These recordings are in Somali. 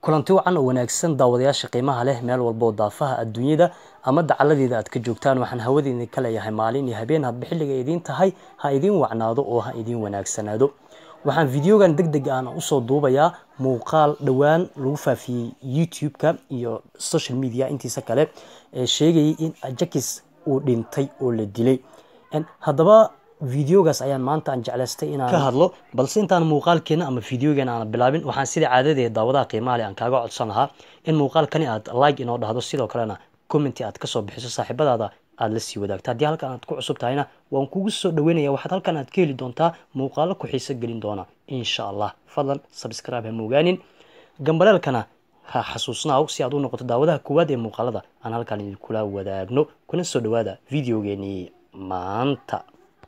kulanti wacan oo wanaagsan daawadayaasha qiimaha leh meel walba oo daafaha adduunyada ama dacaladeeda aad ka joogtaan waxaan hawadeedin ka leeyahay maalin iyo habeen hadba xilliga idiin tahay ha idiin wacnaado oo ha idiin wanaagsanaado waxaan videogan deg deg aan usoo duubayaa muuqaal dhowaan lagu faafiyey youtube-ka iyo social media intiisa kale ee sheegayay in ajakis uu dhintay oo la dilay haddaba videogaas ayaan maanta aan jeclaystay inaan ka hadlo balse intaan muuqaalkeena ama videogeena aan bilaabin waxaan sida caadadeeda daawadaha qiimaha leh aan kaaga codsan lahaa in muuqaalkani aad like inoo dhahdo sidoo kalena commenti aad kasoo bixiso saaxiibadaada aada la sii wadaagto haddii halkan aad ku cusub tahayna waan kugu soo dhaweynaya waxaad halkan aad ka heli doontaa muuqaalo ku xiiso gelin doona insha allah fadlan subscribe ha moogaanin gambaleelkana ha xasuusnaaw si aad u noqoto daawadaha koowaad ee muuqaalada aan halkan idinkula wadaagno kuna soo dhawaada videogeenii maanta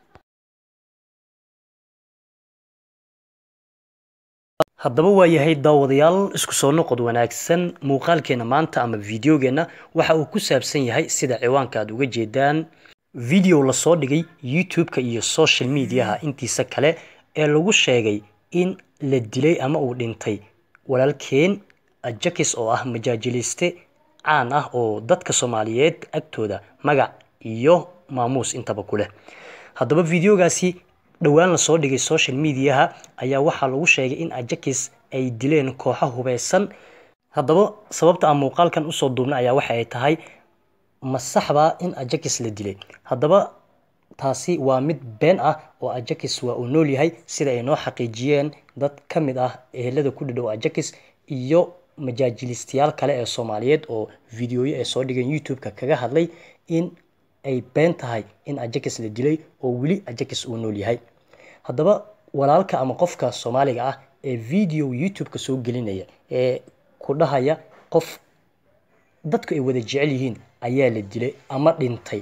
haddaba waa yahay daawadayaal isku soo noqod wanaagsan muuqaalkeena maanta ama videogeena waxa uu ku saabsan yahay sida ciwaanka aad uga jeedaan video lasoo dhigay youtube-ka iyo social mediaha intiisa kale ee lagu sheegay in la dilay ama uu dhintay walaalkeen ajakis oo ah majaajiliste caan ah oo dadka soomaaliyeed agtooda magac iyo maamuus intaba ku leh haddaba videogaasi dhowaan lasoo dhigay social mediaha ayaa waxaa lagu sheegay in ajakis ay dileen kooxo hubeysan haddaba sababta aan muuqaalkan usoo duubna ayaa waxa ay tahay ma saxbaa in ajakis la dilay haddaba taasi waa mid been ah oo ajakis waa uu nool yahay sida ay noo xaqiijiyeen dad ka mid ah ehelada ku dhidhow ajakis iyo majaajilistayaal kale ee soomaaliyeed oo videoyo ay soo dhigeen youtube-ka kaga hadlay in ay been tahay in ajakis la dilay oo weli ajakis uu nool yahay haddaba walaalka ama qofka soomaaliga ah ee video youtube-ka soo gelinaya ee ku dhahaya qof dadku ay wada jecel yihiin ayaa la dilay ama dhintay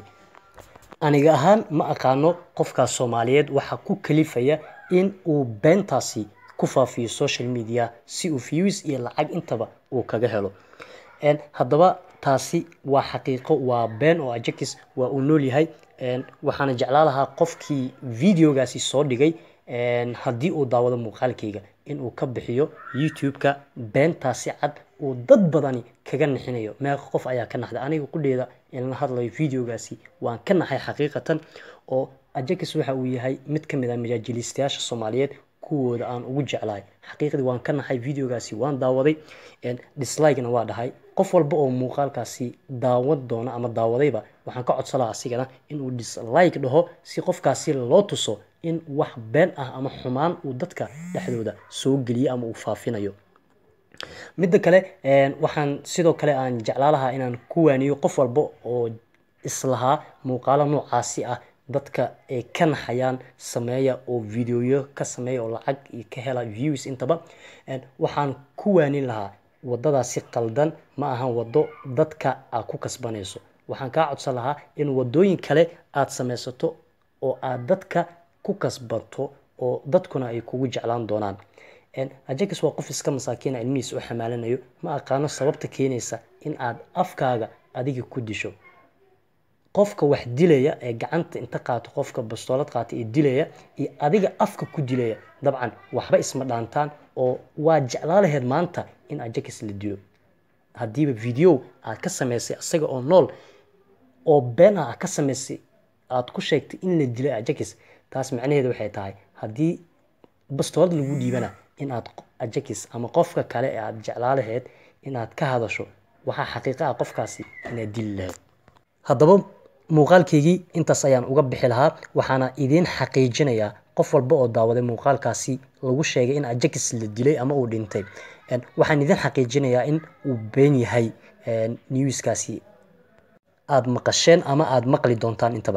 aniga ahaan ma aqaano qofkaas soomaaliyeed waxaa ku kalifaya in uu beentaasi ku faafiyo social media si uu views iyo lacag intaba uu kaga helo haddaba taasi waa xaqiiqo waa been oo ajakis waa uu nool yahay waxaana jeclaa lahaa qofkii videogaasi soo dhigay haddii uu daawado muuqaalkayga inuu ka bixiyo youtube-ka beentaasi cad uu dad badani kaga naxinayo meeqa qof ayaa ka naxday aniga qudheeda inla hadlayo videogaasi waan ka naxay xaqiiqatan oo ajakis waxa uu yahay mid ka mid ah majaajilistayaasha soomaaliyeed kuwooda aan ugu jeclahay xaqiiqdii waan ka naxay videogaasi waan daawaday dislike-na waa dhahay qof walba oo muuqaalkaasi daawad doona ama daawadayba waxaan ka codsan lahaa asigana inuu dislike dhaho si qofkaasi loo tuso in wax been ah ama xumaan uu dadka dhexdooda soo geliyo ama uu faafinayo midda kale waxaan sidoo kale aan jeclaa lahaa inaan ku waaniyo qof walba oo islahaa muuqaalo noocaasi ah dadka ay ka naxayaan sameeya oo videoyo ka sameeya oo lacag ka hela views intaba waxaan ku waanin lahaa wadadaasi qaldan ma ahan wado dadka aad ku kasbanayso waxaan kaa codsan lahaa in wadooyin kale aad samaysato oo aad dadka ku kasbato oo dadkuna ay kugu jeclaan doonaan ajakis waa qof iska masaakiina ilmihiis u xamaalanayo ma aqaano sababta keenaysa in aad afkaaga adiga ku disho qofka wax dilaya ee gacanta inta qaato qofka bastoolad qaata ee dilaya iyo adiga afka ku dilaya dabcan waxba isma dhaantaan oo waa jeclaa laheyd maanta in ajakis la dilo haddiiba video aad ka samaysay isaga oo nool oo been ah aad ka samaysay aad ku sheegtay in la dilay ajakis taas macnaheedu waxay tahay haddii bastoolad lagu dhiibana in aad ajakis ama qofka kale ee aad jeclaa laheyd inaad ka hadasho waxaa xaqiiqa ah qofkaasi inaad dili lahayd haddaba muuqaalkaygii intaas ayaan uga bixi lahaa waxaana idiin xaqiijinayaa qof walba oo daawaday muuqaalkaasi lagu sheegay in ajakis la dilay ama uu dhintay waxaan idiin xaqiijinayaa in uu been yahay newskaasi aada maqasheen ama aada maqli doontaan intaba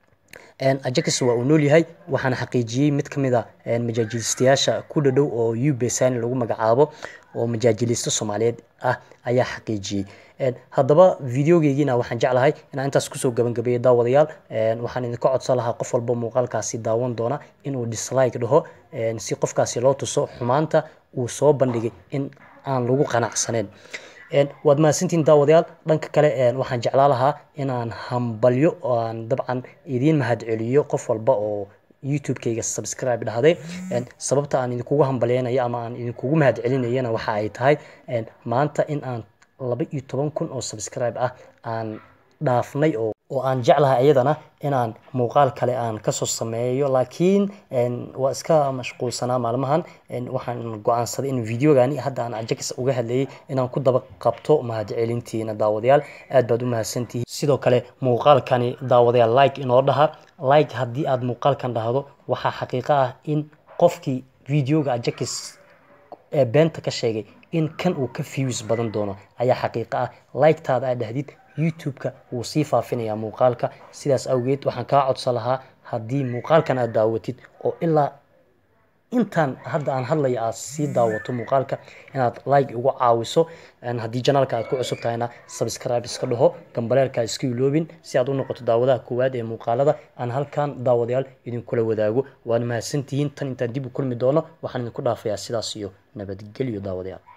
ajakis waa uu nool yahay waxaana xaqiijiyey mid ka mid a majaajilistayaasha ku dhadhow oo ubesani lagu magacaabo oo majaajilisto soomaaliyeed ah ayaa xaqiijiyey haddaba videogeygiina waxaan jeclahay inaan intaas kusoo gabagabeeyo daawadayaal waxaan idinka codsan lahaa qof walba muuqaalkaasi daawan doona inuu dislike dhaho si qofkaasi loo tuso xumaanta uu soo bandhigay in aan lagu qanacsaneyn waad mahadsantihiin daawadayaal dhanka kale waxaan jeclaa lahaa inaan hambalyo oo aan dabcan idiin mahadceliyo qof walba oo youtube-kayga subscribe dhahday sababta aan idinkugu hambalyeynaya ama aan idinkugu mahad celinayana waxa ay tahay maanta in aan laba iyo toban kun oo subscribe ah aan dhaafnay oo oo aan jeclahay iyadana inaan muuqaal kale aan kasoo sameeyo laakiin waa iska mashquulsanaa maalmahan waxaan go-aansaday in videogani hadda aan ajax uga hadlayay inaan ku daba qabto mahadcelintiina daawadayaal aad baad u mahadsantihiin sidoo kale muuqaalkani daawadayaal like inoo dhaha like haddii aad muuqaalkan dhahdo waxaa xaqiiqo ah in qofkii videoga ajax ee beenta ka sheegay in kan uu ka views badan doono ayaa xaqiiqo ah like-taada aad dhahdid youtube-ka wuu sii faafinayaa muuqaalka sidaas awgeed waxaan kaa codsan lahaa haddii muuqaalkan aad daawatid oo ilaa intaan hadda aan hadlaya aad sii daawato muuqaalka inaad like ugu caawiso haddii janaalka aad ku cusub tahayna subscribe iska dhaho gambaleelka iska iloobin si aad u noqoto daawadaha koowaad ee muuqaalada aan halkan daawadayaal idinkula wadaago waad mahadsantihiin tan intaan dib u kulmi doono waxaan idinku dhaafayaa sidaas iyo nabadgelyo daawadayaal